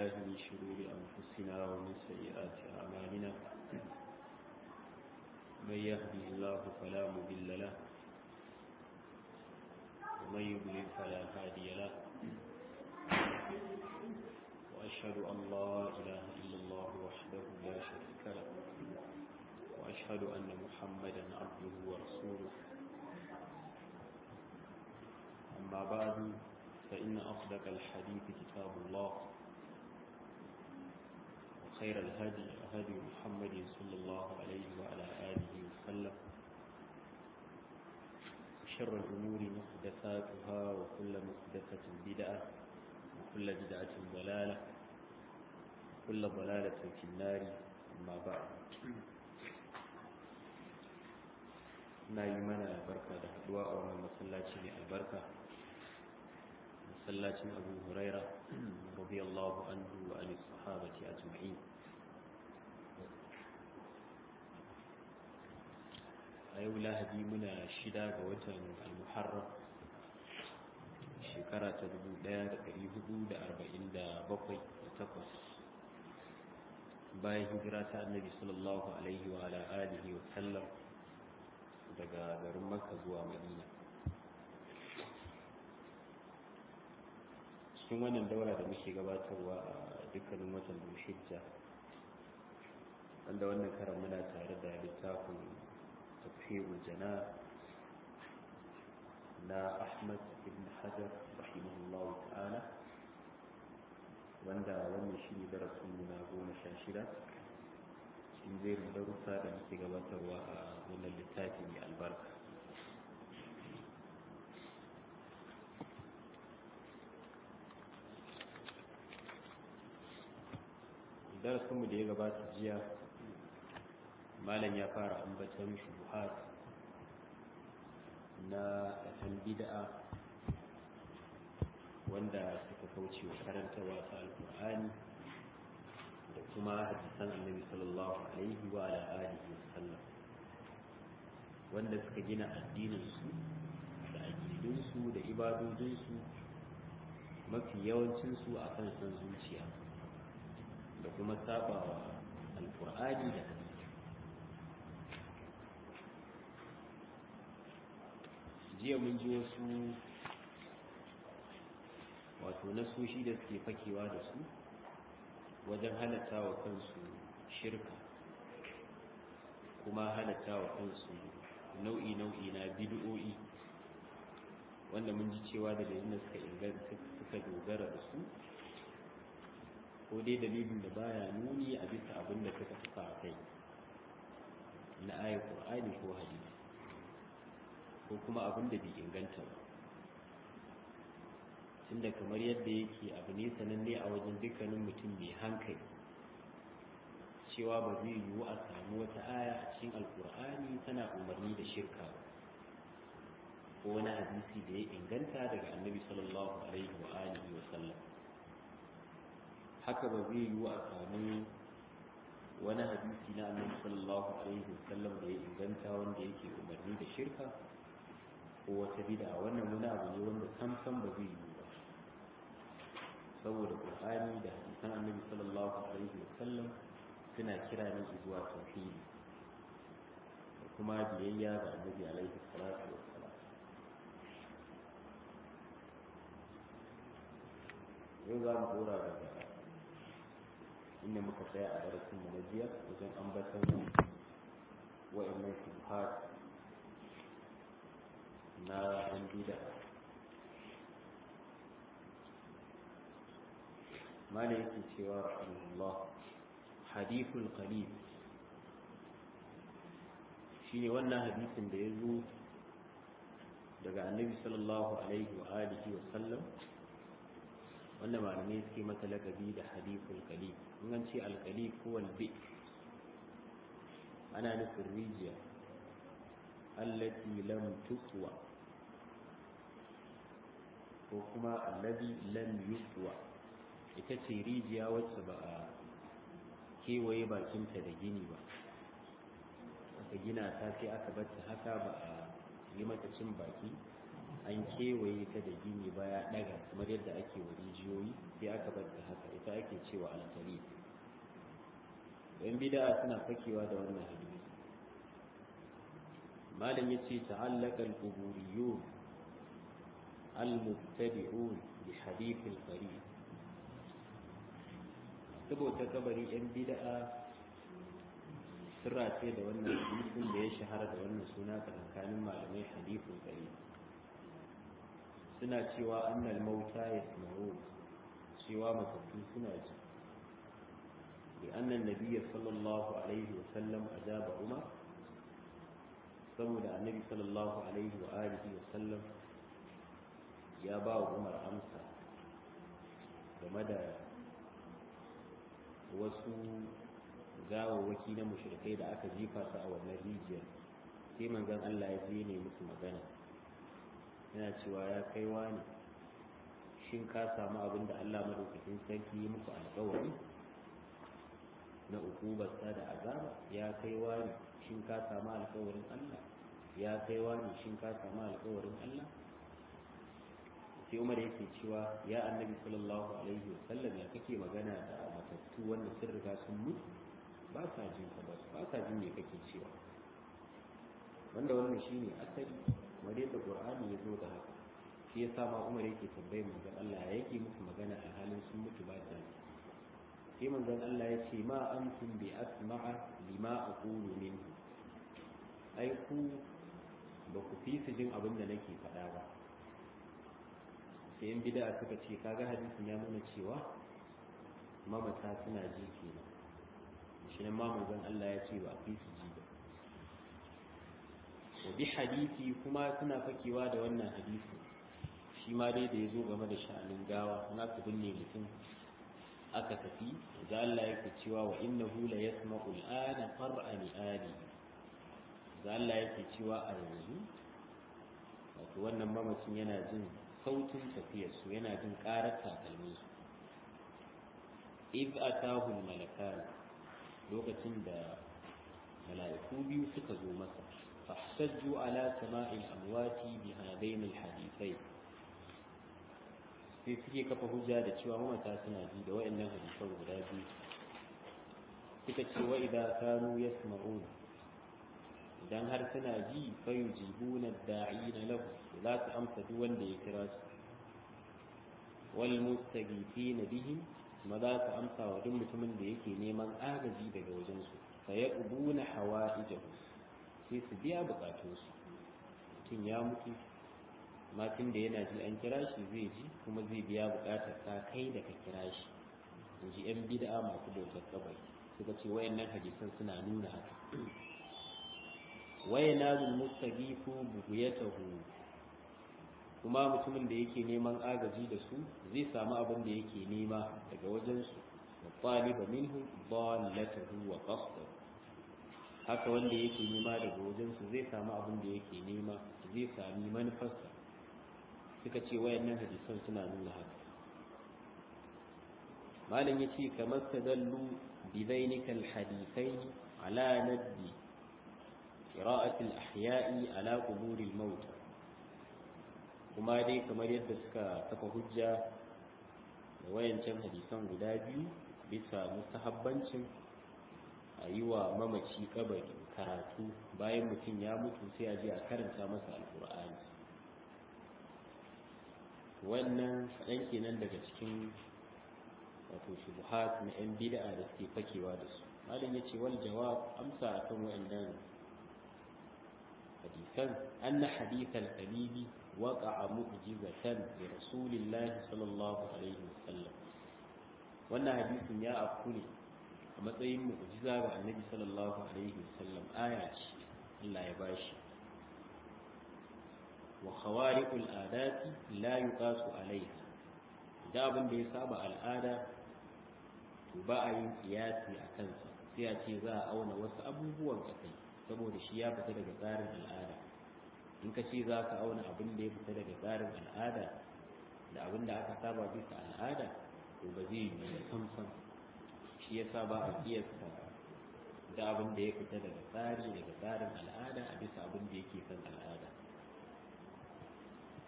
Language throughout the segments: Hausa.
بالله من شرور أنفسنا ومن سيئات أعمالنا من يهدي الله فلا مضل له ومن يضلل فلا هادي له وأشهد أن لا إله إلا الله وحده لا شريك له وأشهد أن محمدا عبده ورسوله أما بعد فإن أصدق الحديث كتاب الله وخير الهدي هدي محمد صلى الله عليه وعلى آله وسلم وشر الأمور محدثاتها وكل محدثة بدعة وكل بدعة ضلالة وكل ضلالة في النار أما بعد na yi mana barka da haduwa a wannan masallaci mai albarka masallacin abu huraira radiyallahu anhu wa an sahabati ajma'in a yau lahadi muna shida ga watan al-muharram shekara ta 1447 bayan hijira ta annabi sallallahu alaihi wa ala alihi wa sallam daga garin makka zuwa madina cikin wannan daura da muke gabatarwa a dukkanin watan dulhijja wanda wannan karan muna tare da littafin tafhirul jana na ahmad ibn hajar rahimahullahu ta'ala wanda wannan shi ne darasin na goma sha shida cikin jerin darussa da muke gabatarwa a wannan littafi mai albarka darasinmu da ya gabata jiya malam ya fara ambatan shubuhat na ɗan bid'a wanda suka kauce wa karantarwa ta alkur'ani da kuma hadisan annabi sallallahu alaihi wa ala alihi wasallam wanda suka gina addininsu da aqidunsu da ibadodinsu mafi yawancinsu a kan san zuciya da kuma sabawa alkur'ani da hadisi jiya mun ji wasu wato nasoshi da suke fakewa da su wajen halatta wa kansu shirka kuma halatta wa kansu nau'i-nau'i na bid'o'i wanda mun ji cewa da dalilin suka inganta suka dogara da su ko dai dalilin da baya nuni a bisa abin da suka fuka a kai na ayat qur'ani ko hadisi ko kuma abin da bai inganta ba tunda kamar yadda yake abu ne sananne a wajen dukkanin mutum mai hankali cewa ba zai yiwu a samu wata aya a cikin alkur'ani tana umarni da shirka ba ko wani hadisi da ya inganta daga annabi sallallahu alaihi wa alihi wa sallam haka ba zai yiwu a samu wani hadisi na annabi sallallahu alaihi wa sallam da ya inganta wanda yake umarni da shirka ko wata bid'a wannan wani abu ne wanda sam sam ba zai yiwu ba saboda qur'ani da hadisan annabi sallallahu alaihi wa sallam suna kira ne zuwa tauhidi da kuma biyayya ga annabi alaihi salatu wa salam yau za mu dora daga inda muka tsaya a darasin mu na jiya wajen ambatan wa'annan shubhat na an bida mana yake cewa rahimahullah hadithul qalib shine wannan hadisin da ya zo daga annabi sallallahu alaihi wa alihi wa sallam wanda malamai suke mata lakabi da hadithul qalib in an ce alqalib ko albi ana nufin rijiya allati lam tuswa ko kuma allazi lam yuswa ita ce rijiya wacce ba a kewaye bakinta da gini ba aka gina ta sai aka bata haka ba a yi mata cin baki an kewaye ta da gini baya daga kamar yadda ake wa rijiyoyi sai aka bar ta haka ita ake cewa alkari yan bid'a suna fakewa da wannan hadisi malam yace ta'allaka al-quburiyun al-mubtadi'un bi hadith al-qarib saboda kabari yan bid'a sirra ce da wannan hadisin da ya shahara da wannan suna tsakanin malamai hadithul qarib suna cewa annal mauta yasma'u cewa matattu suna ji bi annan nabiyyi sallallahu alaihi wa sallam ajaba umar saboda annabi sallallahu alaihi wa alihi wa sallam ya ba wa umar amsa game da wasu gawawwaki na mushrikai da aka jefa su a wannan rijiyar sai manzon Allah ya je ne musu magana yana cewa ya kai wani shin ka samu abin da Allah madaukakin sarki yi muku alƙawari na ukubarsa da azaba ya kai wani shin ka samu alƙawarin Allah ya kai wani shin ka samu alƙawarin Allah sai Umar yake cewa ya annabi sallallahu alaihi wasallam ya kake magana da matattu wanda sun riga sun mutu ba sa jin ka ba sa jin me kake cewa wanda wannan shine asali kamar yadda qur'ani ya zo da haka shi yasa ma umar yake tambayar manzon Allah ya yake musu magana a halin sun mutu ba da sai manzon Allah ya ce ma antum bi asma'a lima aqulu minhu ai ku ba ku fi su jin abin da nake faɗa ba sai in bid'a suka ce kaga hadisin ya nuna cewa mamata suna ji kenan shi ne ma manzon Allah ya ce ba fi su ji ba wa bi hadisi kuma suna fakewa da wannan hadisi shi ma dai da ya zo game da sha'anin gawa na su binne mutum aka tafi da Allah yake cewa wa innahu la yasma'u al'ana qar'ani ali da Allah yake cewa a yanzu wato wannan mamacin yana jin sautin tafiyar su yana jin karar takalmin su iz atahu al-malakan lokacin da mala'iku biyu suka zo masa فاحتجوا على سماع الأموات بهذين الحديثين sai suke kafa hujja da cewa mamata suna ji da wa'annan hadisan guda biyu suka ce wa idan kanu yasma'un idan har suna ji fa yujibuna da'ina lahu za su amsa duk wanda ya kira su wal mustaghifina bihim ma za su amsa wa duk mutumin da yake neman agaji daga wajen su fa yaqbuna hawaijahu sai su biya bukatunsu mutum ya mutu matin da yana ji an kira shi zai ji kuma zai biya bukatar ta kai da ka kira shi in ji yan bid'a masu bautar kabari suka ce wayannan hadisan suna nuna haka waya nazul mustagifu buguyatahu kuma mutumin da yake neman agaji da su zai samu abin da yake nema daga wajensu wa taliba minhu dallatahu wa qasdahu haka wanda yake nema daga wajensu zai samu abin da yake nema zai sami manufarsa suka ce wayannan hadisan suna nuna haka malam yace kamar tadallu bi zainika alhadithain ala nadbi qira'ati al-ahya'i ala qubur al-maut kuma dai kamar yadda suka kafa hujja da wayancan hadisan guda biyu bisa mustahabbancin a yi wa mamaci kabari karatu bayan mutum ya mutu sai a je a karanta masa alkur'ani wannan kaɗan kenan daga cikin wato shubuhat na 'yan bid'a da suke fakewa da su malam ya ce wal jawab amsa akan wa'annan hadisan anna hadith al-qalibi waqa'a mu'jizatan li rasulillahi sallallahu alaihi wasallam wannan hadisin ya afku ne a matsayin mu'jiza ga annabi sallallahu alaihi wasallam aya ce Allah ya bashi wa khawariqul adati la yuqasu alaiha da abin da ya saba al'ada to ba a yin kiyasi a kansa sai a ce za a auna wasu abubuwan kai saboda shi ya fita daga tsarin al'ada in ka ce za ka auna abin da ya fita daga tsarin al'ada da abin da aka saba bisa al'ada to ba zai yi samsam shi ya sa ba a kiyasta da abin da ya fita daga tsari daga tsarin al'ada a bisa abin da yake kan al'ada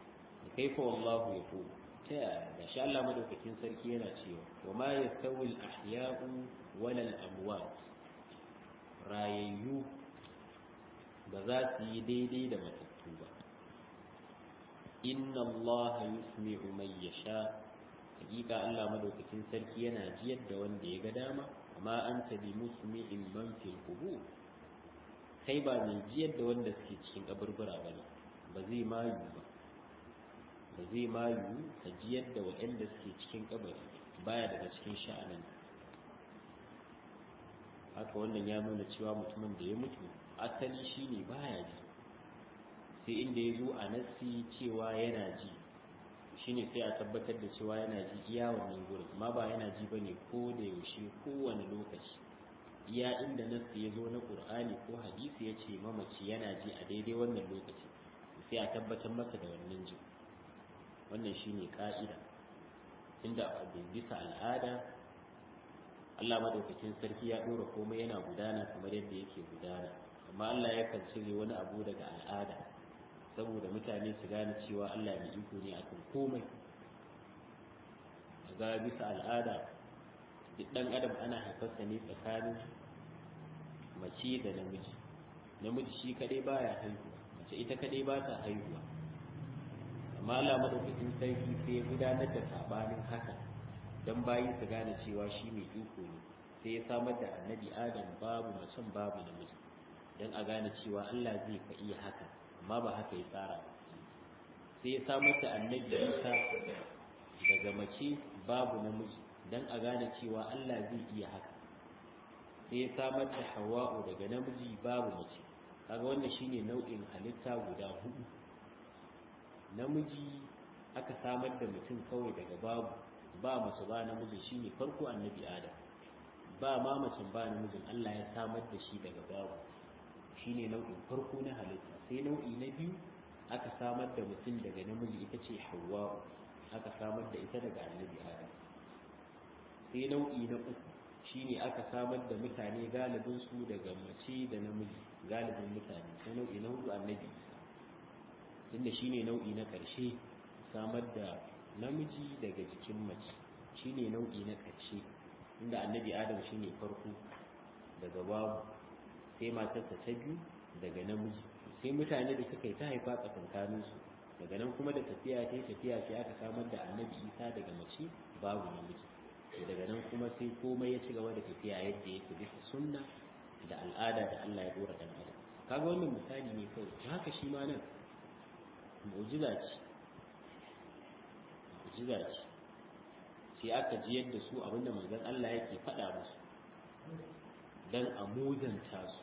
kaifa wallahu yaqul ta yaya shi Allah madaukakin sarki yana cewa wa ma yastawi al-ahya'u wala al-amwat rayayyu ba za su yi daidai da matattu ba inna Allah yusmi'u man yasha hakika Allah madaukakin sarki yana jiyar da wanda ya ga dama amma anta bi musmi'in man fil qubur kai ba mai jiyar da wanda suke cikin kaburbura bane ba zai mayu ba ba zai mayu ka jiyar da waɗanda suke cikin kabari baya daga cikin sha'anin haka wannan ya nuna cewa mutumin da ya mutu asali shine baya ji sai inda ya zo a nassi cewa yana ji shine sai a tabbatar da cewa yana ji iya wannan gurin amma ba yana ji bane ko da yaushe kowane lokaci iya inda nassi ya zo na qur'ani ko hadisi ya ce mamaci yana ji a daidai wannan lokaci sai a tabbatar masa da wannan ji wannan shine ka'ida inda a bisa al'ada Allah madaukakin sarki ya dora komai yana gudana kamar yadda yake gudana amma Allah yakan cire wani abu daga al'ada saboda mutane su gane cewa Allah mai iko ne akan komai ga bisa al'ada duk dan adam ana haifarsa ne tsakanin mace da namiji namiji shi kadai baya haihuwa mace ita kadai ba ta haihuwa amma Allah madaukakin sarki sai ya gudanar da sabanin haka dan bayi su gane cewa shi mai iko ne sai ya samar da annabi adam babu macen babu namiji dan a gane cewa Allah zai ka iya haka amma ba haka ya tsara ba sai ya samar da annabi Isa daga mace babu namiji dan a gane cewa Allah zai iya haka sai ya samar da Hawwa'u daga namiji babu mace kaga wannan shine nau'in halitta guda hudu namiji aka samar da mutum kawai daga babu ba mace ba namiji shine farko annabi Adam ba ma mace ba namijin Allah ya samar da shi daga babu shine nau'in farko na halitta sai nau'i na biyu aka samar da mutum daga namiji ita ce Hawwa'u aka samar da ita daga annabi Adam sai nau'i na uku shine aka samar da mutane galibin su daga mace da namiji galibin mutane sai nau'i na hudu annabi tunda shine nau'i na karshe samar da namiji daga jikin mace shine nau'i na karshe inda annabi Adam shine farko daga babu sai matarsa ta biyu daga namiji sai mutane da suka yi ta haifa tsakankanin su daga nan kuma da tafiya ta tafiya sai aka samar da annabi Isa daga mace babu namiji daga nan kuma sai komai ya ci gaba da tafiya yadda yake bisa sunna da al'ada da Allah ya dora dan adam kaga wannan misali ne kawai haka shi ma nan mu'jiza ce mu'jiza ce sai aka ji yadda su abinda manzon Allah yake faɗa musu dan a mudanta su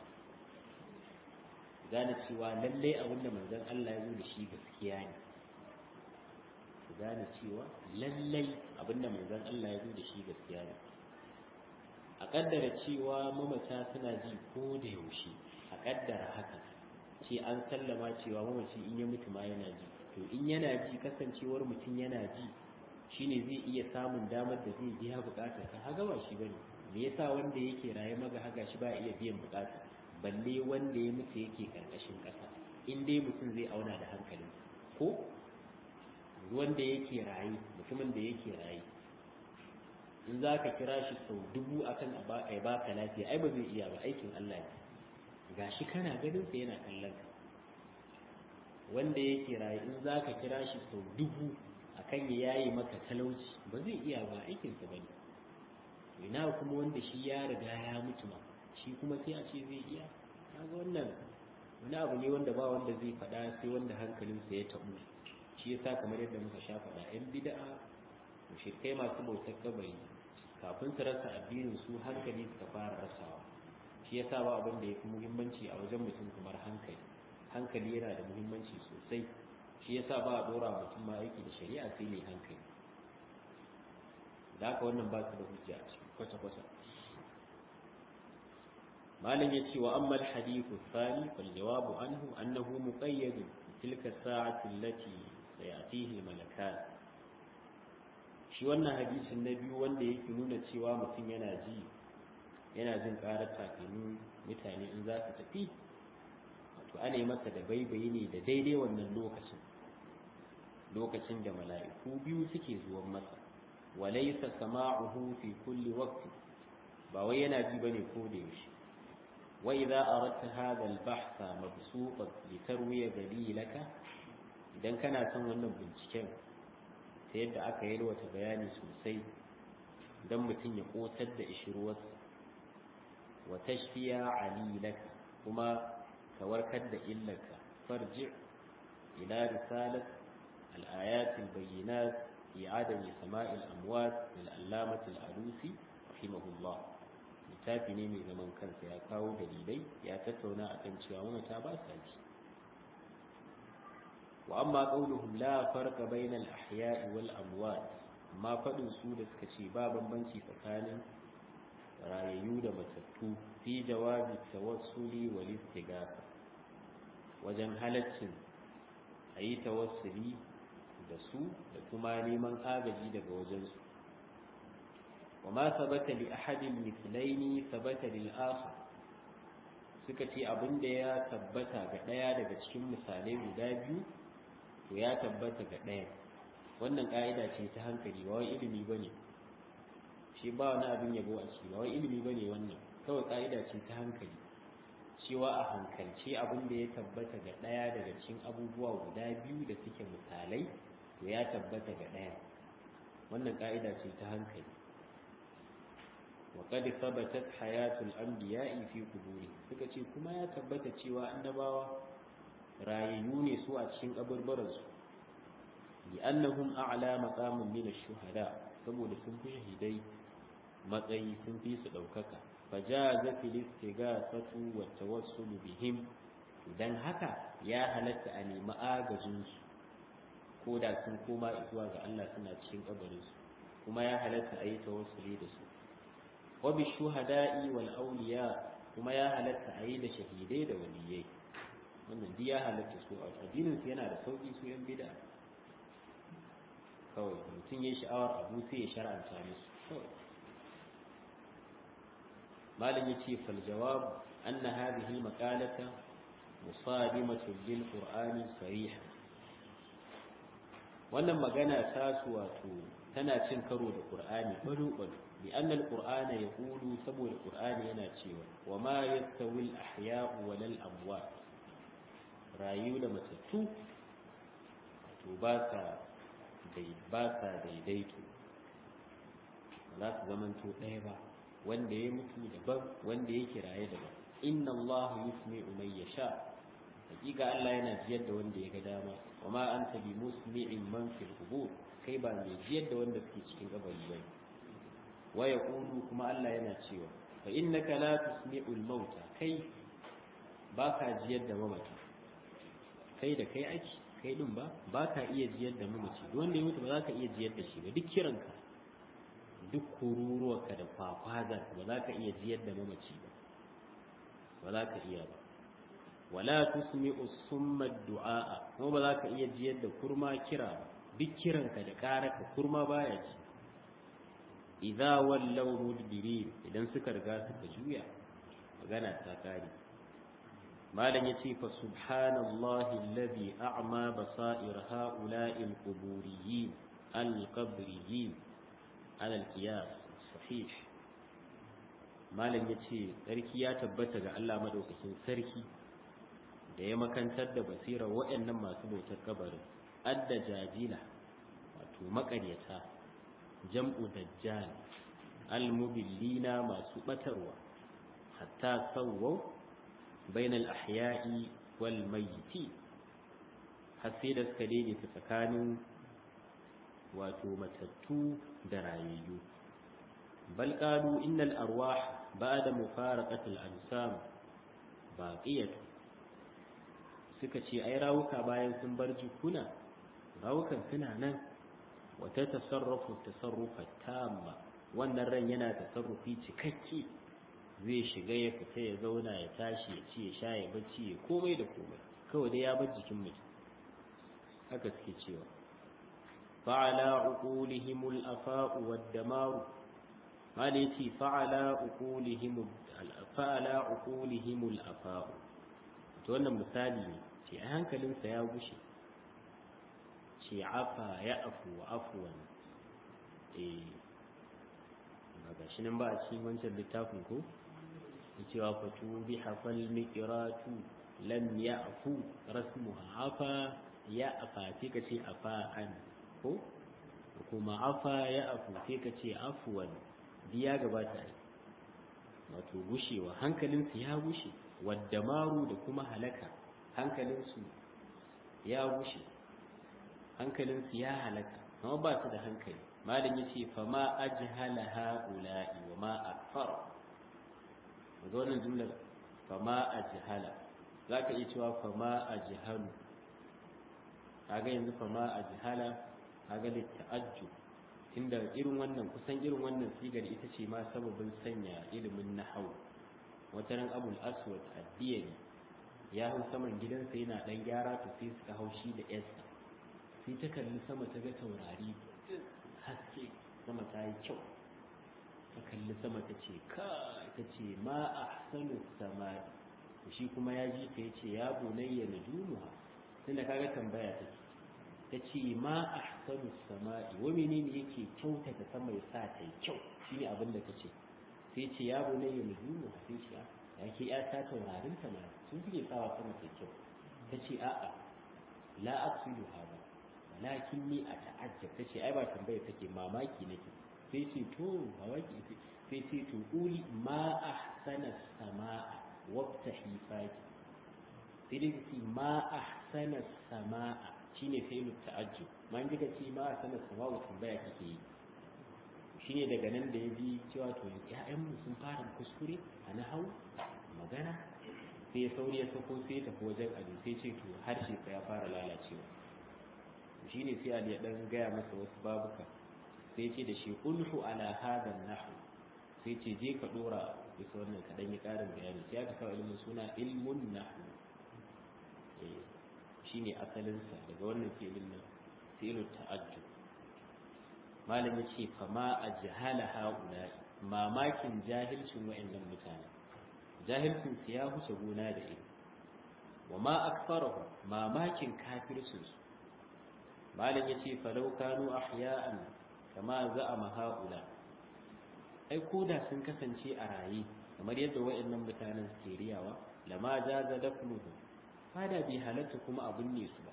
gane cewa lallai abinda manzon Allah ya zo da shi gaskiya ne su gane cewa lallai abinda manzon Allah ya zo da shi gaskiya ne a kaddara cewa mamata suna ji ko da yaushe a kaddara haka ce an sallama cewa mamaci in ya mutu ma yana ji to in yana ji kasancewar mutum yana ji shine zai iya samun damar da zai biya bukatar ka haga ba shi bane me yasa wanda yake raye maga haga shi ba iya biyan bukata balle wanda ya mutu yake karkashin kasa in dai mutum zai auna da hankalin ko wanda yake raye mutumin da yake raye in za ka kira shi sau dubu akan a baka lafiya ai ba zai iya ba aikin Allah ne gashi kana ganin sa yana kallon ka wanda yake raye in za ka kira shi sau dubu akan ya yayi maka talauci ba zai iya ba aikin sa bane ina kuma wanda shi ya riga ya mutu ma shi kuma sai a ce zai iya kaga wannan wani abu ne wanda ba wanda zai faɗa sai wanda hankalinsa ya tabu shi yasa kamar yadda muka sha faɗa yan bid'a mushrikai masu bautar kabari kafin su rasa addinin su hankali suka fara rasawa shi yasa ba abin da yafi muhimmanci a wajen mutum kamar hankali hankali yana da muhimmanci sosai shi yasa ba a dora mutum ma aiki da shari'a sai ne hankali da haka wannan ba su da hujja a cikin kwata-kwata malam ya ce wa ammal hadithu thani fal jawabu anhu annahu muqayyad tilka sa'ati allati sayatihi malakan shi wannan hadisin na biyu wanda yake nuna cewa mutum yana ji yana jin karar takalmin mutane in za su tafi wato ana yi masa da baibayi ne da daidai wannan lokacin lokacin da mala'iku biyu suke zuwan masa walaysa sama'uhu fi kulli waqti ba wai yana ji bane ko da yaushe wa idza aradta hadha al-bahtha mabsuqan li tarwiya dalilaka idan kana son wannan binciken ta yadda aka yi wata bayani sosai don mutum ya kotar da ishirwarsa wa tashfiya alilaka kuma ka warkar da illaka farji ila risalat al-ayat al-bayyinat fi adam sama'i al-amwat lil allamat al-alusi rahimahullah littafi ne mai zaman kansa ya kawo dalilai ya tattauna akan cewa mamata ba sa ji wa amma qauluhum la farqa bainal ahya'i wal amwat amma fadin su da suka ce ba bambanci tsakanin rayayyu da matattu fi jawabi tawassuli wal istighatha wajen halaccin ayi tawassuli da su da kuma neman agaji daga wajen su wa ma sabata li ahadin mithlaini sabata lil akhar suka ce abinda ya tabbata ga daya daga cikin misalai guda biyu to ya tabbata ga ɗaya wannan ƙa'ida ce ta hankali ba wai ilimi ba ne shi ba wani abin yabo a ciki ba wai ilimi ba ne wannan kawai ƙa'ida ce ta hankali cewa a hankalce abin da ya tabbata ga ɗaya daga cikin abubuwa guda biyu da suke misalai to ya tabbata ga ɗaya wannan ƙa'ida ce ta hankali wa qad thabatat hayatul anbiya'i fi quburi suka ce kuma ya tabbata cewa annabawa rayayyu ne su a cikin kaburburansu bi annahum a'la maqamin min ash-shuhada saboda sun fi shahidai matsayi sun fi su daukaka fajaza fil istighasatu wa tawassul bihim dan haka ya halatta a nemi agajin su ko da sun koma zuwa ga Allah suna cikin kabarin su kuma ya halatta a yi tawassuli da su wa bi shuhada'i wal awliya kuma ya halatta a yi da shahidai da waliyai wannan duk ya halatta su a addinin su yana da sauki su yan bid'a kawai mutum ya sha'awar abu sai ya shar'anta musu kawai malam yace fal jawab anna hadhihi maqalata musadimatun lil qur'ani sariha wannan magana ta su wato tana cin karo da qur'ani bado bado bi anna al qur'ana yaqulu saboda qur'ani yana cewa wa ma yastawi al ahya'u wal amwat rayu da matattu to ba sa ba sa daidaito ba za su zamanto ɗaya ba wanda ya mutu daban wanda yake raye daban inna Allah yusmi'u man yasha hakika Allah yana jiyar da wanda ya ga dama wa ma anta bi musmi'in man fil qubur kai ba mai jiyar da wanda suke cikin kabari ba wa yaqulu kuma Allah yana cewa fa innaka la tusmi'u al mauta kai ba ka jiyar da mamata kai da kai aiki kai din ba ba ka iya jiyar da mamaci duk wanda ya mutu ba za ka iya jiyar da shi ba duk kiranka duk kururuwarka da kwakwaza ba za ka iya jiyar da mamaci ba ba za ka iya ba wala tusmi'u summa du'a kuma ba za ka iya jiyar da kurma kira ba duk kiranka da karaka kurma baya ji idza wallaw mudbirin idan suka riga suka juya magana ta kare malam yace fa subhanallahi alladhi a'ma basair ha'ula'i al-quburiyyin al-qabriyyin ala al-qiyas sahih malam yace sarki ya tabbata ga Allah madaukakin sarki da ya makantar da basirar waɗannan masu bautar kabarin adda jajila wato makaryata jam'u dajjal al-mubillina masu batarwa hatta sawwau bainal ahya'i wal mayyiti har sai da suka daidaita tsakanin wato matattu da rayayyu bal qalu innal arwah ba'da mufaraqati al ansam baqiyatu suka ce ai rawuka bayan sun bar jikuna rawukan suna nan wata tasarrufu tasarrufa tamma wannan ran yana tasarrufi cikakke zai shiga ya fita ya zauna ya tashi ya ci ya sha ya bacci ya komai da komai kawai dai ya bar jikin mutum haka suke cewa fa'ala uqulihimul afa'u wad damaru mali yace fa'ala uqulihimul fa'ala uqulihimul afa'u to wannan misali ne ce a hankalinsa ya gushe ce afa ya afu wa afuwan eh ba ga shi nan ba a cikin wancan littafin ko cewa fatu bi hafal miqratu lam ya'fu rasmuha afa ya afa sai ka ce afa an ko kuma afa ya afu sai ka ce afuwan biya gabata wato gushewa hankalinsu ya gushe wadda maru da kuma halaka hankalinsu ya gushe hankalinsu ya halaka amma ba su da hankali malam ya ce fa ma ajhala haula'i wa ma akfar ga wannan jumlar fa ma ajhala za ka iya cewa fa ma ajhalu kaga yanzu fa ma ajhala kaga litta'ajjub inda irin wannan kusan irin wannan sigar ita ce ma sababin sanya ilimin nahau wata ran abul aswad addiyani ya hau saman gidansa yana dan gyara to sai suka hau shi da yarsa sai ta kalli sama ta ga taurari haske sama ta yi kyau ta kalli sama ta ce ka ta ce ma ahsanu samai shi kuma ya ji ta yace ya bunayya najumuha tunda kaga tambaya take ta ce ma a sanu sama'i wa menene yake kyautata sama ya sa ta yi kyau shi ne abin da ta ce sai ce ya bu ne ya nuhu sai ce ya ke ya ta taurarin ta na sun fi sawa sama ta kyau ta ce a'a la aqsidu hada walakin ni a ta'ajjab ta ce ai ba tambaya take mamaki nake sai ce to mamaki sai ce to uli ma ahsana sama'a wabtahi faki sai dai ce ma ahsana sama'a shine fi'lu ta'ajjub ma in kika ce ma sanar sama'u tambaya kike yi shine daga nan da ya bi cewa to ƴaƴan mu sun fara kuskure a nahau magana sai ya sauri ya sako sai ya tafi wajen ado sai ce to harshe sa ya fara lalacewa shine sai Ali ya dan gaya masa wasu babuka sai ce da shi ulhu ala hadha nahwu sai ce je ka dora bisa wannan ka dan yi karin bayani sai aka kawo ilimin suna ilmun nahwu shine asalinsa daga wannan filin nan filin ta'ajjub malam yace fa ma ajhala haula mamakin jahilcin wayannan mutane jahilcin su ya huce gona da ido wa ma akfarahu mamakin kafircin su malam yace falau kanu ahya'an kama za'ama haula ai koda sun kasance a raye kamar yadda wayannan mutanen suke riyawa lama jaza dafnuhu fada bai halatta kuma abin ne su ba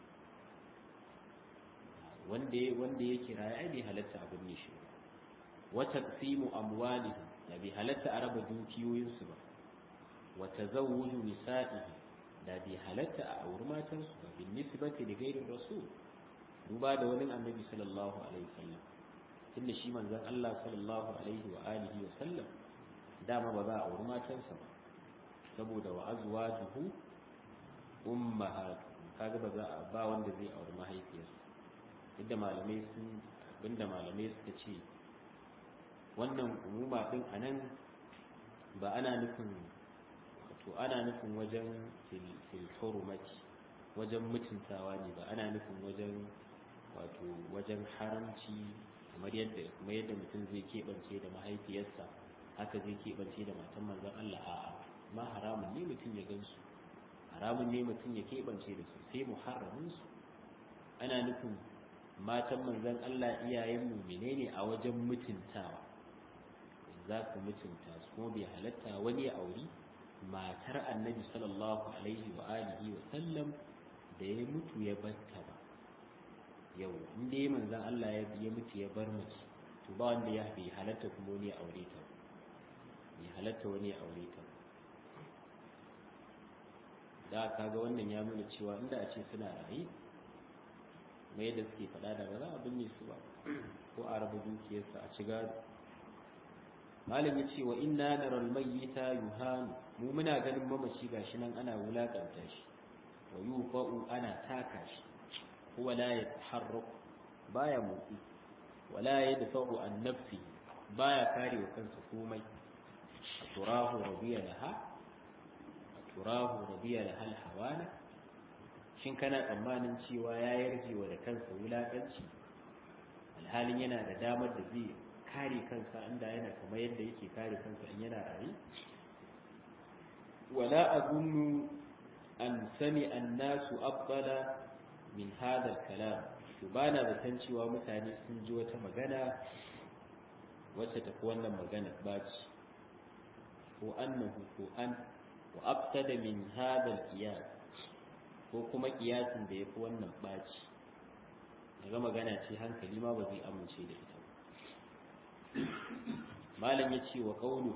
wanda wanda ya kira ai bai halatta abin ne shi ba wa taqsimu amwalihim da bai halatta a raba dukiyoyin su ba wa tazawwuju nisa'ihi da bai halatta a auri matan su ba bin nisbati li ghairi rasul duba da wani annabi sallallahu alaihi wasallam tunda shi manzon Allah sallallahu alaihi wa alihi wa sallam dama ba za a auri matansa ba saboda wa azwajuhu ummahatu kaga ba za a ba wanda zai auri mahaifiyarsa inda malamai sun abinda malamai suka ce wannan umuma din anan ba ana nufin wato ana nufin wajen fil hurmati wajen mutuntawa ne ba ana nufin wajen wato wajen haramci kamar yadda kuma yadda mutum zai keɓance da mahaifiyarsa haka zai keɓance da matan manzon Allah a'a ma haramun ne mutum ya gansu haramun ne mutum ya keɓance da su sai muharraminsu ana nufin matan manzan Allah iyayen mumine ne a wajen mutuntawa za ku mutunta su kuma bai halatta wani ya auri matar annabi sallallahu alaihi wa alihi wa sallam da ya mutu ya batta ba yau inda ya manzan Allah ya mutu ya bar mace to ba wanda ya bai halatta kuma wani ya aure ta bai halatta wani ya aure ta da kaga wannan ya nuna cewa inda a ce suna rayu mai yadda suke faɗa da ba za a binne su ba ko a raba dukiyarsa a ci gado malam ya ce wa inna naral mayyita yuhanu mu muna ganin mamaci gashi nan ana wulakanta shi wa yufa'u ana taka shi huwa la yataharraku baya motsi wala yadfa'u an nafsi baya kare wa kansa komai turahu rabiya laha turahu rabiya da hal hawana shin kana tsammanin cewa ya yarje wa da kansa wulakanci alhalin yana da damar da zai kare kansa inda yana kamar yadda yake kare kansa in yana rayu wala azunnu an sami annasu afdala min hadha kalam to ba na zaton cewa mutane sun ji wata magana wacce tafi wannan magana baci ko annahu ko an wa abtada min hadha al-qiyas ko kuma kiyasin da yafi wannan baci daga magana ce hankali ma ba zai amince da ita malam ya ce wa qawlu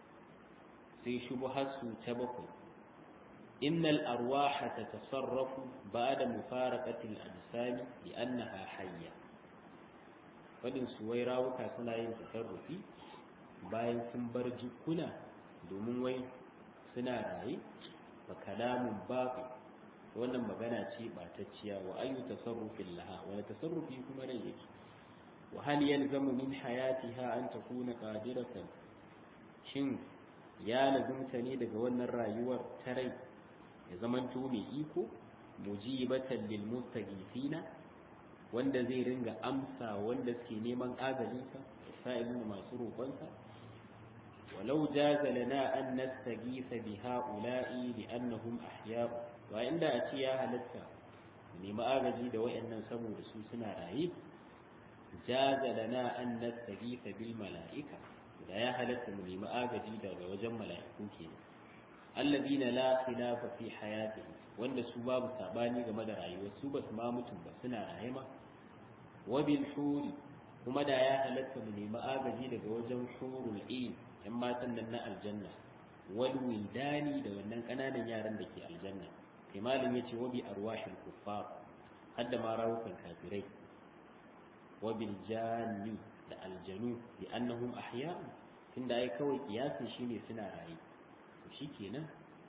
sai shubhasu ta bakwai innal arwaha tatasarrafu ba'da mufaraqati al-ajsam li'annaha hayya wadin suwai rawuka suna yin tasarrufi bayan sun bar jikuna domin wai suna raye fa kalamun babu wannan magana ce batacciya wa ayu tasarrufin laha wani tasarrufi kuma rai yake wa hal yalzamu min hayatiha an takuna qadiratan shin ya lazumta ne daga wannan rayuwar ta rai ya zamanto mai iko mujibatan lil mustaghifina wanda zai ringa amsa wanda suke neman agalinsa sa'ilin masu roƙonsa walau jaza lana an nastaghitha bi ha'ula'i li annahum ahya wa inda a ce ya halatta nemi agaji da wayannan saboda su suna raye jaza lana an nastaghitha bil mala'ika da ya halatta mu nemi agaji daga wajen mala'iku kenan alladina la khilafa fi hayatihi wanda su babu sabani game da rayuwar su ba su ma mutum ba suna raye ma wa bil huri kuma da ya halatta mu nemi agaji daga wajen hurul ain yan matan nan na aljanna wal wildani da wannan kananan yaran da ke aljanna kai malam yace wa bi arwahil kuffar hadda ma rawukan kafirai wa bil janni da aljanu bi annahum ahya tunda ai kawai kiyasin shine suna raye to shikenan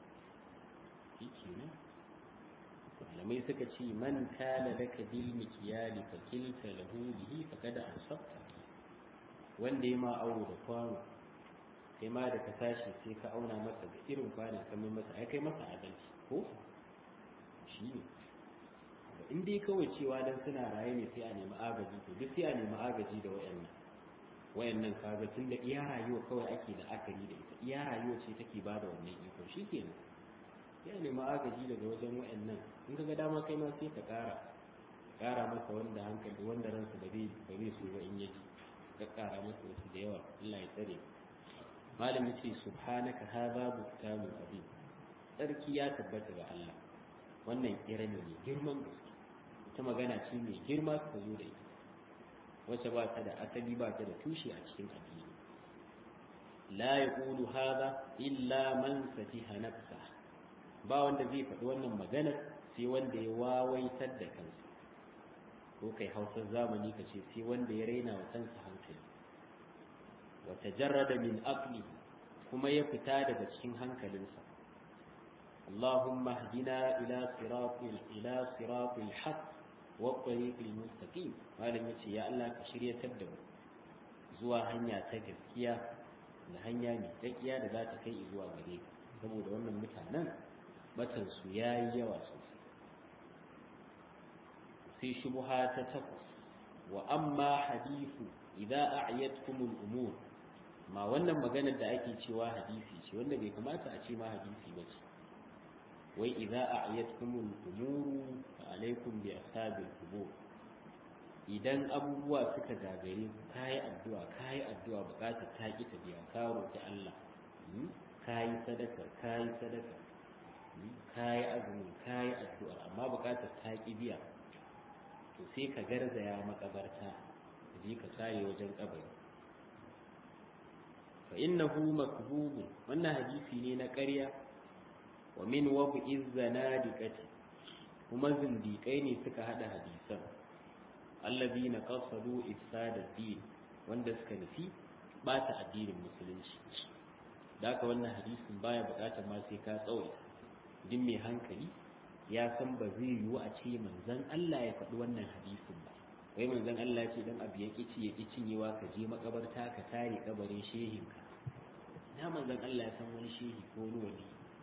shikenan malamai suka ce man kana laka bil mikyali fa kilta lahu bihi faqad asabta wanda ya ma auro da kwano kai ma da ka tashi sai ka auna masa da irin kwanan ka mai masa ai kai masa adalci ko shi ne in dai kawai cewa dan suna raye ne sai a nemi agaji to duk sai a nemi agaji da wayannan wayannan kaga tun da iya rayuwa kawai ake da akari da ita iya rayuwa ce take bada wannan iko shikenan ya nemi agaji daga wajen wayannan in ka ga dama kai ma sai ka ƙara ƙara masa wanda hankali wanda ransa ba zai ba zai so ba in yaji ka ƙara masa wasu da yawa Allah ya tsare malam yace subhanaka hadha buhtanun azim sarki ya tabbata ga Allah wannan kira ne mai girman gaske ita magana ce mai girma ka zo da ita wacce ba ta da asali ba ta da tushe a cikin addini la yaqulu hadha illa man safiha nafsa ba wanda zai faɗi wannan maganar sai wanda ya wawaitar da kansa ko kai hausar zamani ka ce sai wanda ya raina wa kansa hankali wa tajarrada min aqli kuma ya fita daga cikin hankalinsa اللهم اهدنا إلى صراط إلى صراط الحق والطريق المستقيم malam yace ya Allah ka shirya da mu zuwa hanya ta gaskiya da hanya mai tsakiya da za ta kai zuwa gare ka saboda wannan mutanen batan su yayi yawa sosai sai shubha ta takwas wa amma hadithu idza a'yatkum al-umur ma wannan maganar da ake cewa hadisi ce wanda bai kamata a ce ma hadisi ba ce wai idza a'yatkumul umuru fa alaikum bi ashabil qubur idan abubuwa suka gagare ku kai addu'a kai addu'a bukatar ta ki ta biya ka roki Allah kai sadaka kai sadaka kai azumi kai addu'a amma bukatar ta ki biya to sai ka garzaya makabarta je ka kare wajen kabari fa innahu makdhub wannan hadisi ne na ƙarya wa min wab'iz zanadiqati kuma zindiƙai ne suka hada hadisan allazina qasadu ifsada din wanda suka nufi bata addinin musulunci da haka wannan hadisin baya bukatar ma sai ka tsawaita din mai hankali ya san ba zai yiwu a ce manzon Allah ya faɗi wannan hadisin ba wai manzon Allah ce dan abu ya kici ya cinyewa ka je makabarta ka tare kabarin shehinka na manzon Allah ya san wani shehi ko wani wali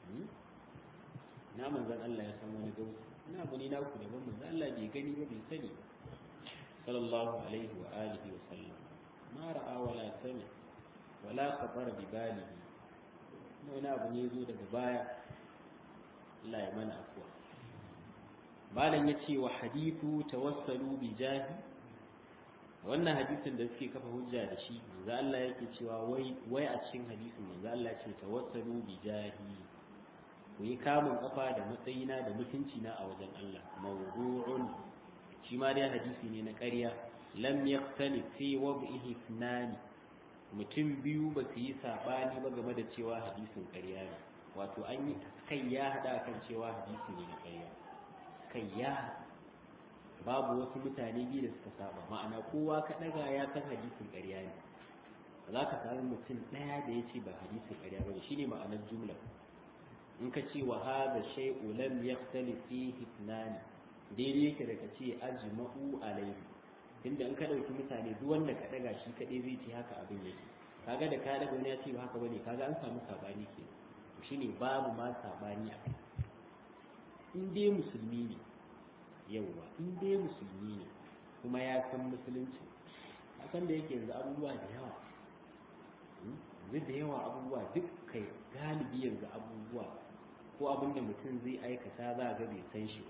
na manzan Allah ya san wani gausu ina abu ne naku daban manzan Allah bai gani ba bai sani sallallahu alaihi wa alihi wa sallam ma ra'a wala sami wala khabara bi balihi wani abu ne zo daga baya Allah ya mana afuwa malam ya ce wa hadithu tawassalu bi jahi wannan hadisin da suke kafa hujja da shi manzo Allah yake cewa wai wai a cikin hadisin manzo Allah ya ce tawassalu bi jahi ku yi kamun kafa da matsayina da mutunci na a wajen Allah mawdu'un shi ma dai hadisi ne na ƙarya lam yaqtali fi wad'ihi ithnani mutum biyu ba su yi sabani ba game da cewa hadisin ƙarya ne wato an yi kai ya hada kan cewa hadisi ne na ƙarya kai ya babu wasu mutane biyu da suka saba ma'ana kowa ka daga ya san hadisin ƙarya ne za ka samu mutum ɗaya da ya ce ba hadisin ƙarya ba ne shine ma'anar jumla in ka ce wa hada shay'u lam yaxtalif fihi ithnani daidai yake da ka ce ajma'u alayhi tunda in ka dauki mutane duk wanda ka daga shi kadai zai ce haka abin yake kaga da ka daga wani ya ce ba haka bane kaga an samu sabani ke shine babu ma sabani a kai in dai musulmi ne yauwa in dai musulmi ne kuma ya san musulunci a san da yake yanzu abubuwa da yawa yanzu da yawa abubuwa duk kai galibi yanzu abubuwa ko abin da mutum zai aikata za ga bai san shi ba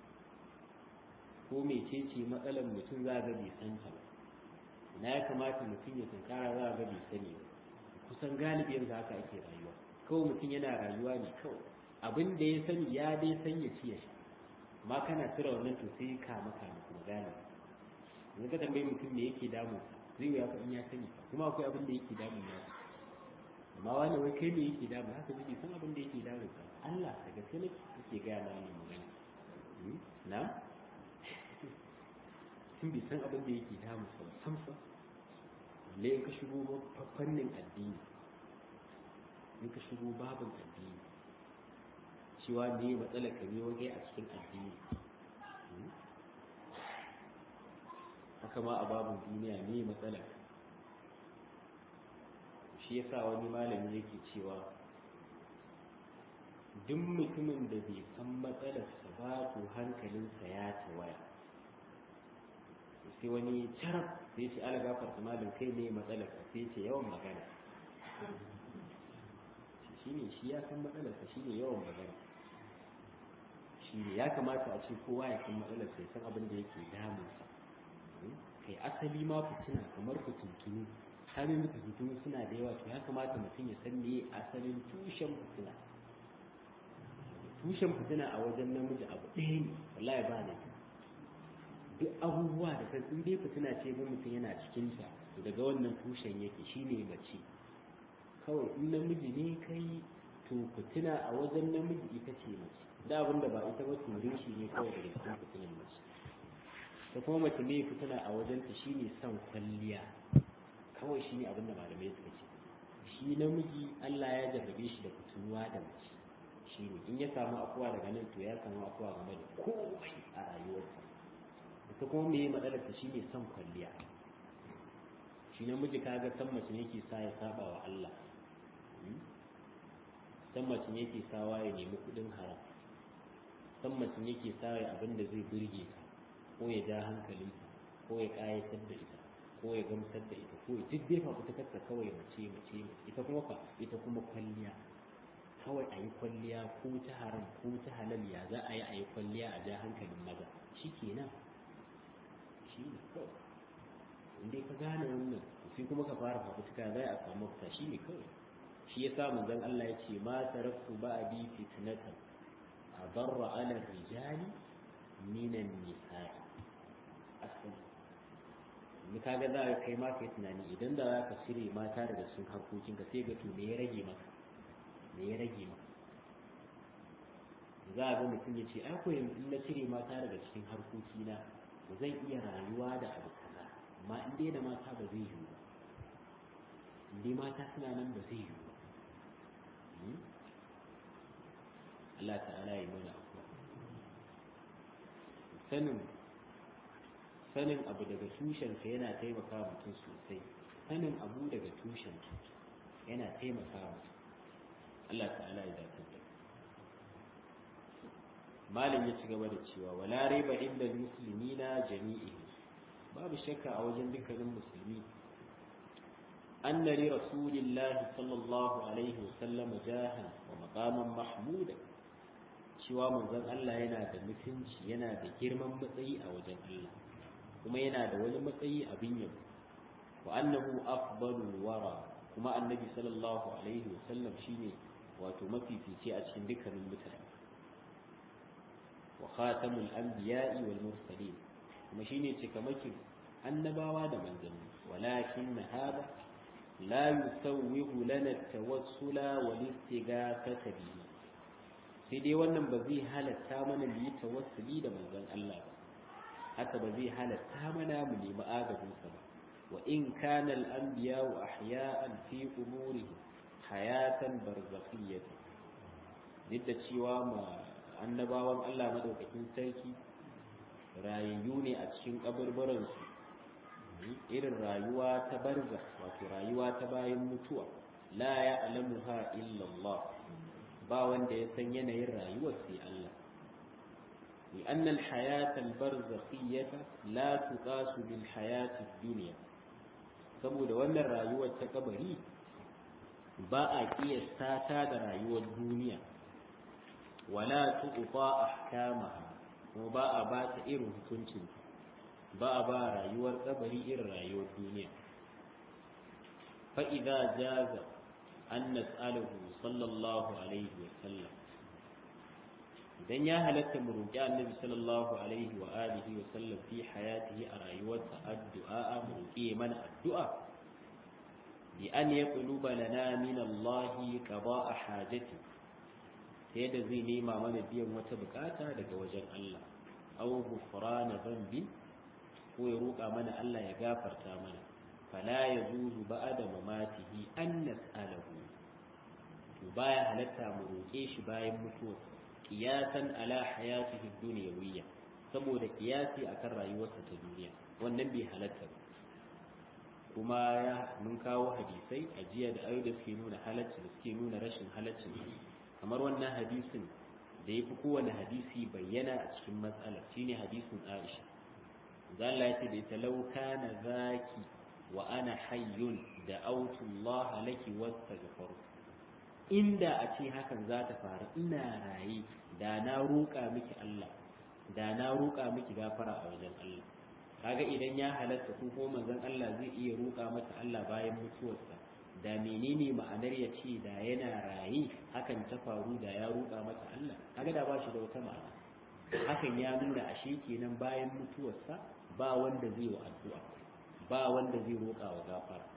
ko mecece matsalar mutum za ga bai san ta ba na ya kamata mutum ya tunkara za ga bai sani ba kusan galibi yanzu haka ake rayuwa kawai mutum yana rayuwa ne kawai abin da ya sani ya dai san ya ci ya sha amma kana tura wannan to sai ka maka kuma gane yanzu ka tambayi mutum me yake damun sa zai wuya fa in ya sani kuma akwai abin da yake damun ya amma wani wai kai me yake damun haka zai san abin da yake damun sa Allah da gaske ne yake ga ma ne magana na sun bi san abin da yake damun sa sam sam ne in ka shigo fannin addini in ka shigo babin addini cewa ne matsalar ka ne waje a cikin addini haka ma a babin duniya ne matsalar shi yasa wani malami yake cewa duk mutumin da bai san matsalarsa ba to hankalinsa ya tawaya sai wani carab sai ce ala gafarta malin kai ne matsalarka sai ce yawan magana shi ne shi ya san matsalarsa shi ne yawan magana shi ne ya kamata a ce kowa ya san matsalar sai san abin da yake damunsa kai asali ma fitina kamar fitintunu kamin fitintunu suna da yawa to ya kamata mutum ya san me asalin tushen fitina tushen fitina a wajen namiji abu ɗaya ne wallahi ba ne duk abubuwa da kan in dai fitina ce ga mutum yana cikin ta to daga wannan tushen yake shine mace kawai in namiji ne kai to fitina a wajen namiji ita ce mace da abin da ba ita ba turin shi ne kawai daga cikin fitinan mace ta kuma mace mai fitina a wajenta shine son kwalliya kawai shine abin da malamai suka ce shi namiji Allah ya jarrabe shi da fitunuwa da mace shine in ya samu afuwa daga nan to ya samu afuwa game da komai a rayuwarsa ita kuma me matsalar ta shine son kwalliya shi namiji kaga san mace ne yake sa ya saba wa Allah san mace ne yake sawa ya nemi kudin haram san mace ne yake sawa ya abin da zai burge ka ko ya ja hankalinka ko ya kayatar da ita ko ya gamsar da ita ko duk dai fa ta kasa kawai mace mace ita kuma fa ita kuma kwalliya kawai a yi kwalliya ko ta haram ko ta halal ya za a yi a yi kwalliya a ja hankalin maza shi kenan shi ne kawai inda ka gane wannan sai kuma ka fara fafutuka za a samu mafita shi ne kawai shi ya sa manzon Allah ya ce ma taraktu ba'di fitnatan adarra ala rijali minan nisa'i asali ni kaga za ka kai ma kai tunani idan da za ka cire mata daga cikin harkokin ka sai ga to me ya rage maka me ya rage maka za a ga mutum ya ce ai ko yanzu in na cire mata daga cikin harkokina ba zan iya rayuwa da abu kaza amma in dai da mata ba zai yiwu ba in dai mata suna nan ba zai yiwu ba Allah ta'ala ya mana afuwa sanin sanin abu daga tushensa yana taimaka mutum sosai sanin abu daga tushensa yana taimaka mutum Allah ta'ala ya dace da malam ya ci gaba da cewa wala riba inda muslimina jami'ihi babu shakka a wajen dukkanin musulmi anna li rasulillahi sallallahu alaihi wasallam jahan wa maqaman mahmuda cewa manzon Allah yana da mutunci yana da girman matsayi a wajen Allah kuma yana da wani matsayi abin yabo wa annahu afdalul wara kuma annabi sallallahu alaihi wasallam shine wato mafifici a cikin dukkanin mutane wa khatamul anbiya'i wal mursalin kuma shine cikamakin annabawa da manzanni walakin hada la yusawwihu lana at-tawassula wal istighathata bihi sai dai wannan ba zai halatta mana mu yi tawassuli da manzon Allah ba haka ba zai halatta mana mu nemi agajinsa ba wa in kana al-anbiya wa ahya'an fi umurihi hayatan barzakhiyyah duk da cewa ma annabawan Allah madaukakin sarki rayayyu ne a cikin kaburburan su irin rayuwa ta barza wato rayuwa ta bayan mutuwa la ya'lamuha illa Allah ba wanda ya san yanayin rayuwar sai Allah لأن الحياة البرزخية لا تقاس بالحياة الدنيا saboda wannan rayuwar ta kabari ba a kiyasta ta da rayuwar duniya wala tuqta ahkamaha kuma ba a ba ta irin hukuncin ba a ba rayuwar kabari irin rayuwar duniya fa idza jaza an nas'aluhu sallallahu alaihi wa sallam idan ya halatta mu roƙi annabi sallallahu alaihi wa alihi wa sallam fi hayatihi a rayuwarsa addu'a mu roƙi mana addu'a bi an yaqluba lana min Allah qada'a hajati sai da zai nema mana biyan wata bukata daga wajen Allah aw ghufrana dhanbi ko ya roƙa mana Allah ya gafarta mana fala yajuzu ba'da mamatihi an nas'alahu to baya halatta mu roƙe shi bayan mutuwarsa kiyasan ala hayatihi dunyawiyya saboda kiyasi akan rayuwarsa ta duniya wannan bai halatta ba kuma ya mun kawo hadisai a jiya da ayoyi da suke nuna halacci da suke nuna rashin halaccin kamar wannan hadisin da ya fi kowane hadisi bayyana a cikin matsalar shine hadisin Aisha Allah ya ce da ita law kana zaki wa ana hayyun da autu Allah laki wastaghfiru inda a ce hakan za ta faru ina raye da na roƙa miki Allah da na roƙa miki gafara a wajen Allah kaga idan ya halatta ko ko manzon Allah zai iya roƙa mata Allah bayan mutuwarsa da menene ma'anar ya ce da yana raye hakan ta faru da ya roƙa mata Allah kaga da ba shi da wata ma'ana hakan ya nuna ashe kenan bayan mutuwarsa ba wanda zai wa addu'a ba wanda zai roƙa wa gafara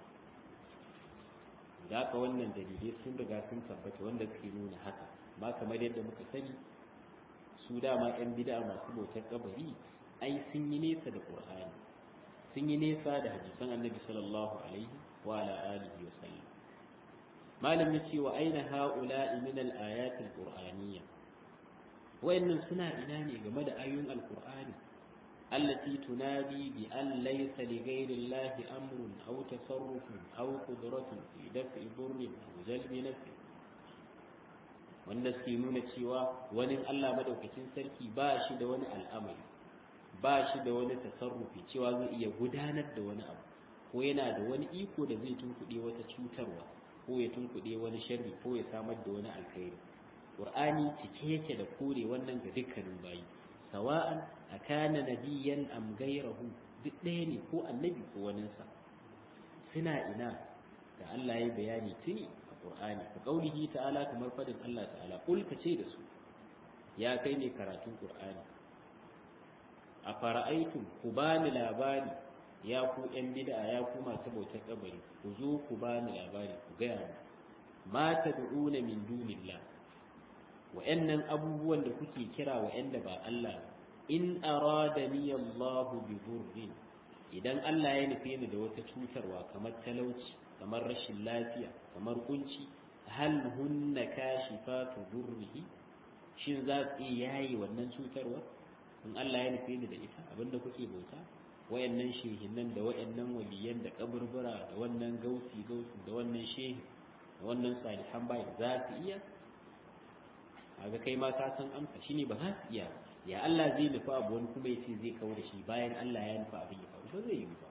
da haka wannan dalilai sun riga sun tabbata wanda suke nuna haka ma kamar yadda muka sani su dama yan bid'a masu bautar kabari ai sun yi nesa da qur'ani sun yi nesa da hadisan annabi sallallahu alaihi wa ala alihi wa sallam malam yace wa aina haula'i min al-ayat al-qur'aniyya wayannan suna ina ne game da ayoyin al-qur'ani التي تنادي بأن ليس لغير الله أمر أو تصرف أو قدرة في دفع ضر أو جلب نفع wanda suke nuna cewa wani Allah madaukakin sarki ba shi da wani al'amari ba shi da wani tasarrufi cewa zai iya gudanar da wani abu ko yana da wani iko da zai tunkuɗe wata cutarwa ko ya tunkuɗe wani sharri ko ya samar da wani alkhairi qur'ani cike yake da kore wannan ga dukkanin bayi sawa'an akana nabiyan am ghayrahu duk ɗaya ne ko annabi ko waninsa suna ina da Allah ya bayani tuni a Qur'ani ka kaulihi ta'ala kamar fadin Allah ta'ala kul ka ce da su ya kai ne karatun Qur'ani a fara'aitum ku bani labari ya ku yan bid'a ya ku masu bautar kabari ku zo ku bani labari ku gaya mu ma tad'una min dunillah wa'annan abubuwan da kuke kira wa'anda ba Allah in aradani Allahu bi dhurrin idan Allah ya nufe ni da wata cutarwa kamar talauci kamar rashin lafiya kamar kunci hal hunna kashifatu dhurrihi shin za su iya yayi wannan cutarwa in Allah ya nufe ni da ita abinda kuke bauta wayannan shehinan da wayannan waliyan da kaburbura da wannan gausi gausi da wannan shehi da wannan salihan bai za su iya kaga kai ma ka san amsa shine ba za su iya ya Allah zai nufa abu wani kuma yace zai kawo da shi bayan Allah ya nufa abin ya faru ba zai yi ba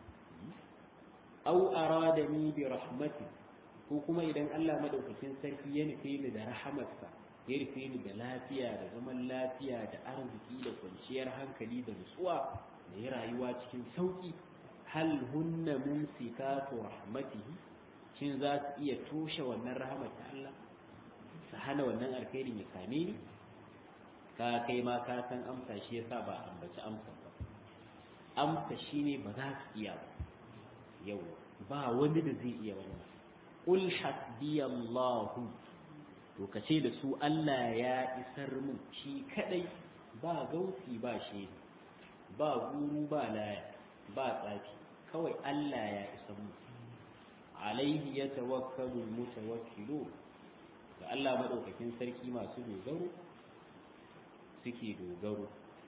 aw aradani bi rahmati ko kuma idan Allah madaukakin sarki ya nufe ni da rahamarsa ya rufe ni da lafiya da zaman lafiya da arziki da kwanciyar hankali da nutsuwa da ya rayuwa cikin sauki hal hunna mumsikatu rahmatihi shin za su iya toshe wannan rahama ta Allah su hana wannan alkhairin ya same ni ka kai ma ka san amsa shi yasa ba ambaci amsa ba amsa shine ba za su iya ba yau ba wani da zai iya wannan qul hasbiyallahu to ka ce da su Allah ya isar mun shi kadai ba gausi ba shi ba guru ba laya ba tsafi kawai Allah ya isar mun alaihi ya tawakkalu mutawakkilu ga Allah madaukakin sarki masu dogaro suke dogaro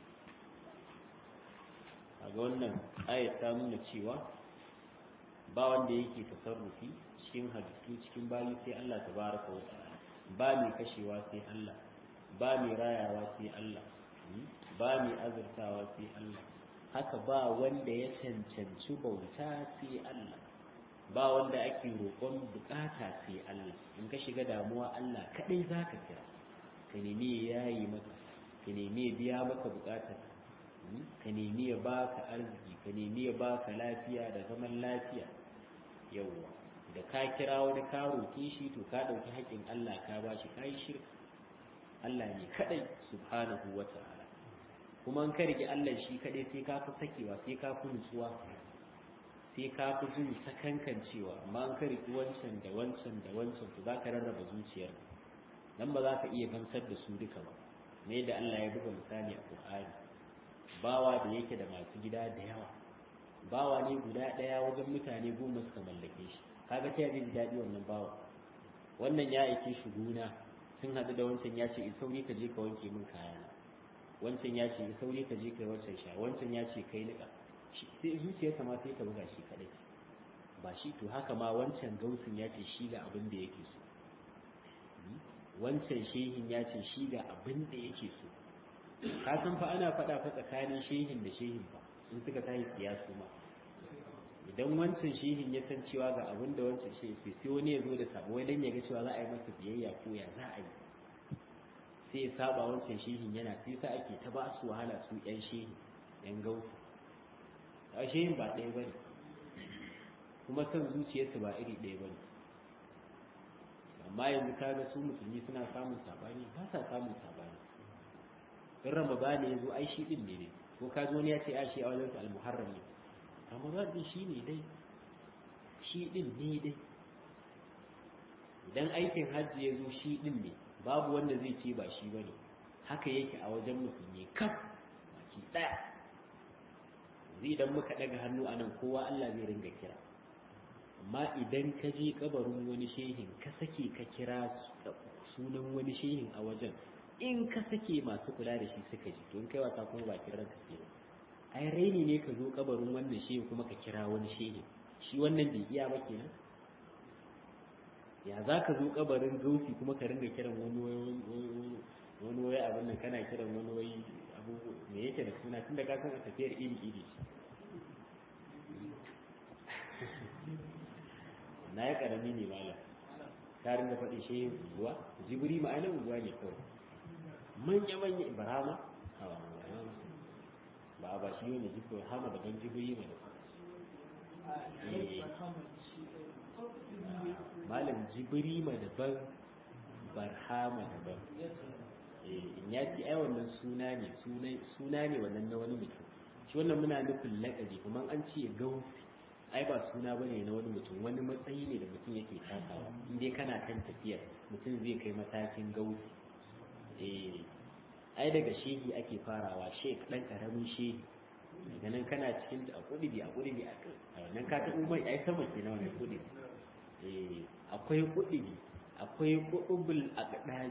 a ga wannan ayat ta nuna cewa ba wanda yake tasarrufi cikin halittu cikin bayi sai Allah tabaraka wa ta'ala ba mai kashewa sai Allah ba mai rayawa sai Allah ba mai azurtawa sai Allah haka ba wanda ya cancanci bauta sai Allah ba wanda ake roƙon bukata sai Allah in ka shiga damuwa Allah kadai zaka kira ka nemi ya yi maka ka nemi ya biya maka bukatar ka nemi ya baka arziki ka nemi ya baka lafiya da zaman lafiya yawwa da ka kira wani ka roƙe shi to ka ɗauki haƙƙin Allah ka ba shi ka yi shirka Allah ne kaɗai subhanahu wa ta'ala kuma in ka rike Allah shi kaɗai sai ka fi sakewa sai ka fi nutsuwa sai ka fi jin sakankan cewa amma in ka rike wancan da wancan da wancan to za ka rarraba zuciyar nan ba za ka iya gamsar da su duka ba ne da Allah ya buga misali a Qur'ani bawa da yake da masu gida da yawa bawa ne guda ɗaya wajen mutane goma suka mallake shi kaga ta yaji daɗi wannan bawa wannan ya aike shi gona sun haɗu da wancan ya ce in sauri ka je ka wanke min kayana wancan ya ce in sauri ka je ka wancan sha wancan ya ce kai niƙa sai zuciyarsa ma sai ta buga shi kaɗai ba shi to haka ma wancan gausin ya ce shi ga abin da yake so wancan shehin ya ce shi ga abin da yake so ka san fa ana faɗa fa tsakanin shehin da shehin ba in suka tashi siyasu ma idan wancan shehin ya san cewa ga abin da wancan shehin sai sai wani ya zo da sabo wai dan ya ga cewa za a yi masa biyayya ko ya za a yi sai ya saba wancan shehin yana sai sa ake ta ba su wahala su yan shehin yan gausu a shehin ba ɗaya bane kuma san zuciyarsu ba iri ɗaya bane amma yanzu kaga su musulmi suna samun sabani ba sa samun sabani in ramadani ya zo ai shi din ne ne ko ka zo ne ya ce a shi a wajen al-muharram ne ramadan din shi ne dai shi din ne dai idan aikin hajji ya zo shi din ne babu wanda zai ce ba shi bane haka yake a wajen musulmi kaf baki daya zai idan muka daga hannu anan kowa Allah zai ringa kira amma idan ka je kabarin wani shehin ka sake ka kira sunan wani shehin a wajen in ka sake masu kula da shi suka ji don kai wasa kuma ba kiran ka ke ai raini ne ka zo kabarin wannan shehin kuma ka kira wani shehin shi wannan bai iya ba kenan ya za ka zo kabarin gausi kuma ka ringa kiran wani wani wai abin nan kana kiran wani wai abu me yake da suna tunda ka san a tafiyar iri iri na ya karami ne malam ka ringa faɗi shehin unguwa jibiri ma'anar unguwa ne kawai manya-manya ibrahima ba ba shi ne jiko hama da ban jibiri mai malam jibiri ma daban barhama daban in ya ce ai wannan suna ne suna ne wannan na wani mutum shi wannan muna nufin laƙabi kuma an ce gausi ai ba suna bane na wani mutum wani matsayi ne da mutum yake takawa in dai kana kan tafiyar mutum zai kai matakin gausi eh ai daga shehi ake farawa shek dan karamin shehi daga nan kana cikin a kudi a kudi a nan ka taɓo mai ai sama ke na wani kudi eh akwai kudi akwai kudubul aqdadi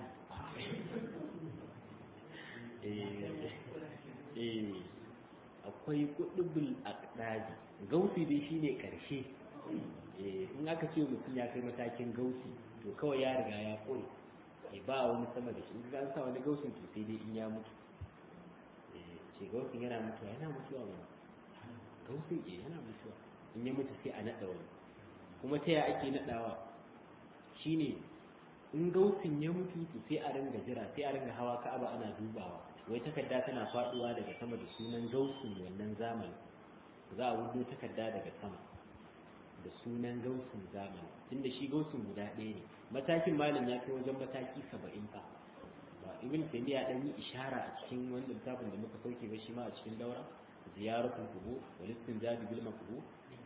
eh eh akwai kudubul aqdadi gausi dai shine karshe eh in aka ce mutum ya kai matakin gausi to kawai ya riga ya kore e ba wani sama da shi in an sa wani gausin to sai dai in ya mutu ce gausin yana mutuwa yana mutuwa ba gausin ke yana mutuwa in ya mutu sai a naɗa wani kuma ta ya ake naɗawa shine in gausin ya mutu to sai a ringa jira sai a ringa hawa ka'aba ana dubawa wai takarda tana faduwa daga sama da sunan gausin wannan zamani za a wudo takarda daga sama da sunan gausin zamani tunda shi gausin guda ɗaya ne matakin malam ya kai wajen mataki saba'in fa ba ibn taymiya dan yi ishara a cikin wannan littafin da muka sauke ba shi ma a cikin daura ziyaratul qubur wal istinjadu bil maqbur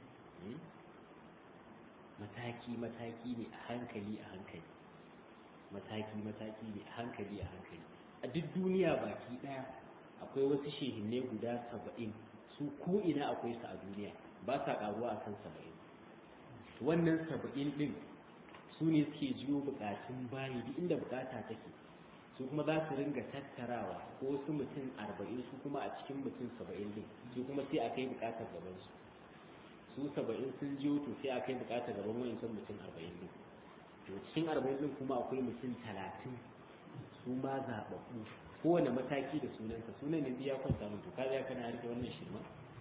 mataki mataki ne a hankali a hankali mataki mataki ne a hankali a hankali a duk duniya baki daya akwai wasu shehinne guda saba'in su ko ina akwai su a duniya ba sa karuwa akan saba'in wannan saba'in din su ne suke jiyo bukatun bayi duk inda bukata take su kuma za su ringa tattarawa ko wasu mutum arba'in su kuma a cikin mutum saba'in din su kuma sai a kai bukatar gaban su su saba'in sun jiyo to sai a kai bukatar gaban wa'insan mutum arba'in din to cikin arba'in din kuma akwai mutum talatin su ma zaɓaɓɓu kowane mataki da sunansa sunan ne ya kwanta mun to ka ya kana rike wannan shirma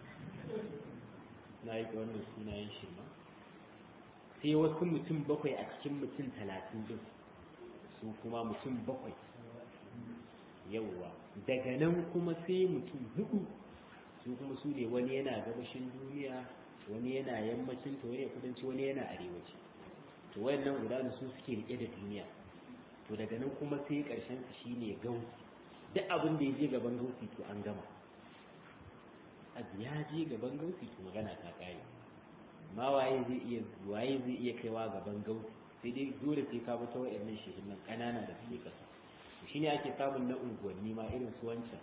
na rike wannan sunayen shirma sai wasu mutum bakwai a cikin mutum talatin din su kuma mutum bakwai yauwa daga nan kuma sai mutum hudu su kuma su ne wani yana gabashin duniya wani yana yammacin ta wani ya kudanci wani yana arewaci to wayannan guda su suke rike da duniya to daga nan kuma sai karshen su shine gausi duk abin da ya je gaban gausi to an gama abu ya je gaban gausi to magana ta kare ma waye zai iya waye zai iya kaiwa gaban gausi sai dai dole sai ka bi ta wayannan shehin nan kanana da suke kasa shine ake samun na unguwanni ma irin su wancan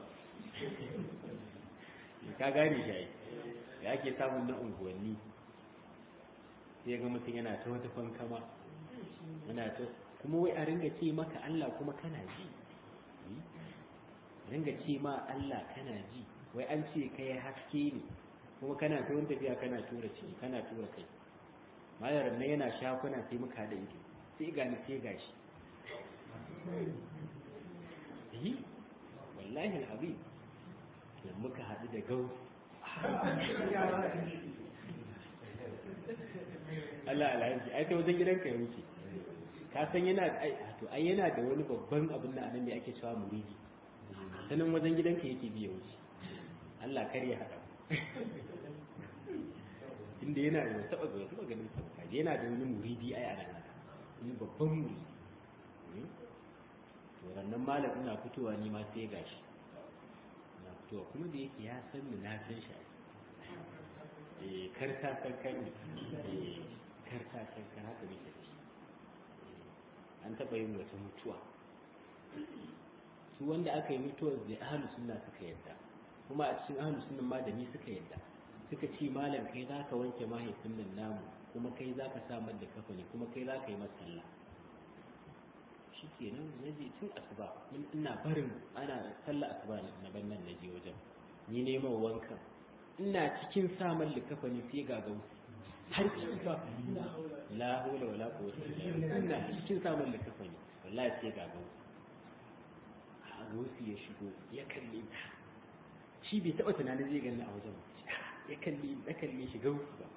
ka gane shi da ake samun na unguwanni sai ga mutum yana ta wata fankama yana ta kuma wai a ringa ce maka Allah kuma kana ji ringa ce ma Allah kana ji wai an ce kai haske ne kuma kana ta wani tafiya kana tura ciki kana tura kai malar nan yana shafuna sai muka da ido sai gani sai gashi yi wallahi abin da muka haɗu da gau Allah alhaji ai ta wajen gidanka ya wuce ka san yana to ai yana da wani babban abin da anan ne ake cewa muridi sanin wajen gidanka yake biya wuce Allah kar ya haɗa inda yana da taɓa ga taɓa ganin sa ba yana da wani muridi ai anan haka wani babban muridi to rannan malam ina fitowa ni ma sai gashi na fitowa kuma da yake ya san ni na san shi eh kar ta san kan ni eh kar ta san kan haka muke da shi an taɓa yin wata mutuwa su wanda aka yi mutuwar da ahlus sunna suka yadda kuma a cikin ahlus sunna ma da ni suka yadda suka ce malam kai za ka wanke mahaifin nan namu kuma kai za ka sa da kafani kuma kai za ka yi masa sallah shi ke nan na je tun asuba ina barin ana sallah asuba na ban nan na je wajen ni neman wankan ina cikin samun likafa ne sai ga gausi har cikin ba la hawla wala quwwata illa billah ina cikin samun likafa ne wallahi sai ga gausi a gausi ya shigo ya kalle ta shi bai taba tunanin zai gani a wajen ya kalle ya kalle shi gausi ba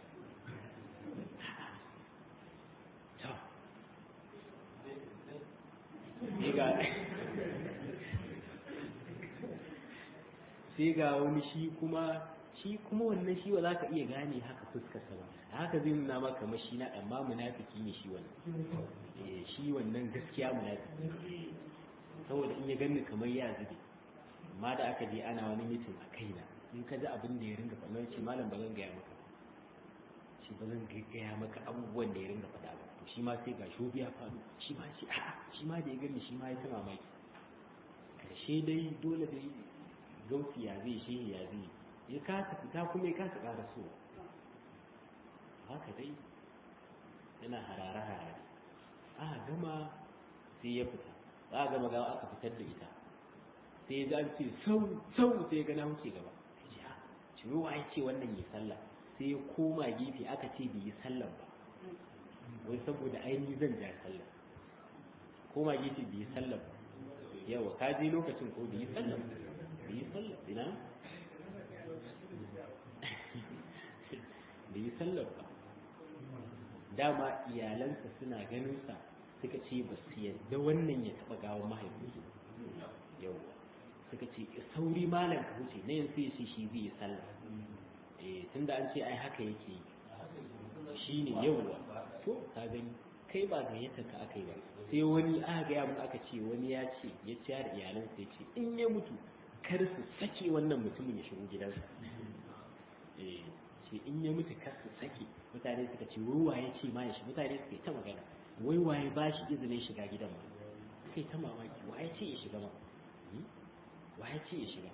sai ga wani shi kuma shi kuma wannan shi ba za ka iya gane haka fuskarsa ba haka zai nuna maka mashi na amma munafiki ne shi wannan shi wannan gaskiya munafiki saboda in ya gani kamar ya zube amma da aka je ana wani mitin a kaina in ka ji abin da ya ringa faɗa ce malam ba zan gaya maka shi ba zan gaya maka abubuwan da ya ringa faɗa ba to shi ma sai ga shobi ya faru shi ma shi a'a shi ma da ya gani shi ma ya ta mamaki karshe dai dole dai gausi ya zai shi ya zai ya kasa fita kuma ya kasa ƙara so haka dai yana harare harare aka gama sai ya fita aka gama gawa aka fitar da ita sai ya an ce sau sau sai ya gana wuce gaba sai ya ce wa ya ce wannan ya sallah sai ya koma gefe aka ce bai yi sallah ba wai saboda ainihi zan ja sallah koma gefe bai yi sallah ba yawa ka je lokacin ko bai yi sallah bai yi sallah ina bai yi sallah ba dama iyalansa suna ganin sa suka ce ba su yadda wannan ya taɓa gawan mahaifinsu yau suka ce sauri malam ka wuce na yanzu ya ce shi zai yi sallah eh tunda an ce ai haka yake shi ne yauwa to ka gani kai ba gayyata ka aka yi ba sai wani aka gaya mun aka ce wani ya ce ya ciya da iyalansa ya ce in ya mutu kar su sake wannan mutumin ya shigo gidansa eh ce in ya mutu kar su sake mutane suka ce wai waye ce ma ya shi mutane suka yi ta magana wai waye ba shi izinin shiga gidan ma suka yi ta mamaki waye ce ya shiga ma waye ce ya shiga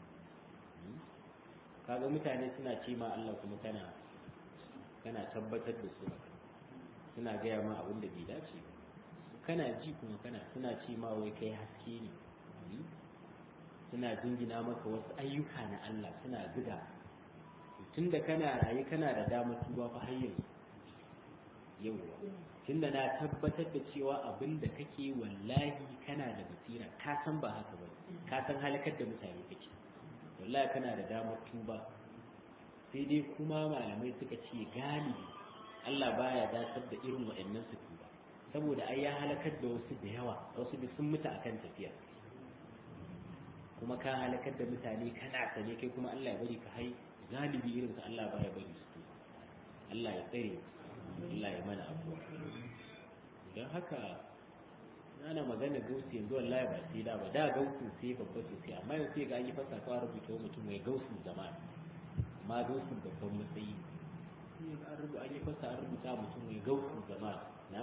kaga mutane suna ce ma Allah kuma kana kana tabbatar da su suna gaya ma abin da bai dace kana ji kuma kana suna ce ma wai kai haske ne suna jingina maka wasu ayyuka na Allah suna zuga tunda kana raye kana da damar tuba fa har yanzu yauwa tunda na tabbatar da cewa abin da kake wallahi kana da basira ka san ba haka ba ka san halakar da mutane kake wallahi kana da damar tuba sai dai kuma malamai suka ce galibi Allah baya datar da irin waɗannan su tuba saboda ai ya halakar da wasu da yawa wasu da sun mutu akan tafiya kuma ka halakar da mutane kana sane kai kuma Allah ya bari ka hai galibi irin ka Allah baya bari su tuba Allah ya tsare Allah ya mana abuwa don haka ana magana gausi yanzu wallahi ba sai da ba da gausin sai babba sosai amma yanzu sai ga an yi fasa kawai rubuta mutum mai gausin jama'a amma gausin babban matsayi sai ga an rubuta an yi fasa an rubuta mutum mai gausin jama'a na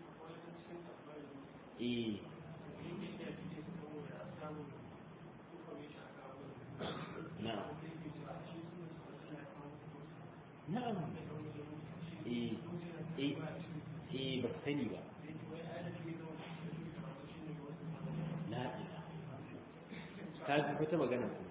eh na'am na'am eh eh eh ba sani ba la ka ji wata magana ku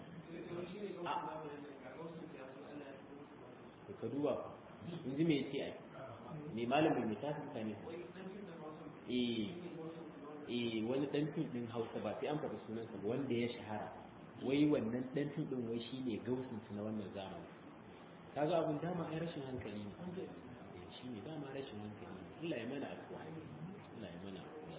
ka duba in ji me yace ai me malamin me ta mutane eh eh wani dan fim din Hausa ba sai an faɗi sunansa ba wanda ya shahara wai wannan dan fim din wai shine gausin su na wannan zamani kaga abun dama ai rashin hankali ne shi ne dama rashin hankali ne Allah ya mana afuwa Allah ya mana afuwa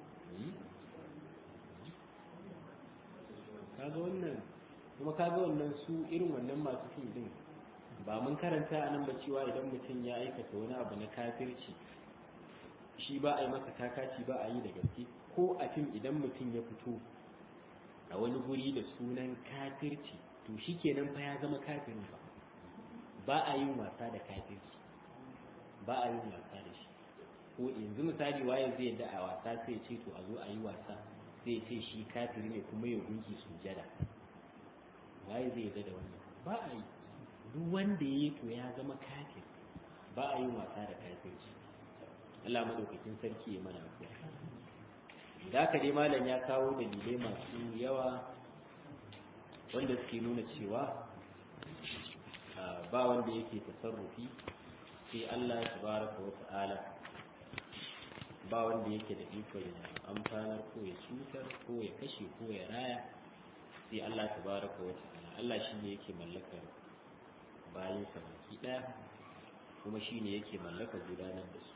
kaga wannan kuma kaga wannan su irin wannan masu fim din ba mun karanta a nan ba cewa idan mutum ya aikata wani abu na kafirci shi ba a yi masa kakaci ba a yi da gaske ko a fim idan mutum ya fito a wani guri da sunan kafirci to shi kenan fa ya zama kafirin ba ba a yin wasa da kafirci ba a yin wasa da shi ko yanzu misali waye zai yadda a wasa sai ce to a zo a yi wasa sai ce shi kafiri ne kuma ya gunki sujada waye zai yadda da wannan ba a yi duk wanda ya yi to ya zama kafir ba a yin wasa da kafirci Allah madaukakin sarki ya mana afuwa da haka dai malam ya kawo dalilai masu yawa wanda suke nuna cewa ba wanda yake tasarrufi sai Allah tabaraka wa ta'ala ba wanda yake da iko ya amfanar ko ya cutar ko ya kashe ko ya raya sai Allah tabaraka wa ta'ala Allah shine yake mallakar bayan sa baki daya kuma shine yake mallakar gudanar da su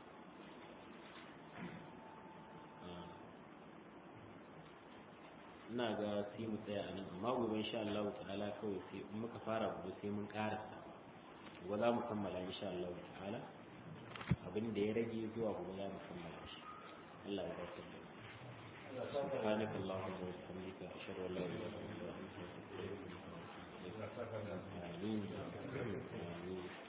ina ga sai mu tsaya a nan amma gobe insha Allah ta'ala kawai sai in muka fara gobe sai mun karasa gobe za mu kammala insha Allah ta'ala abin da ya rage zuwa gobe za mu kammala shi Allah ya barka da سبحانك اللهم وبحمدك أشهد أن لا إله إلا أنت أستغفرك وأتوب إليك آمين آمين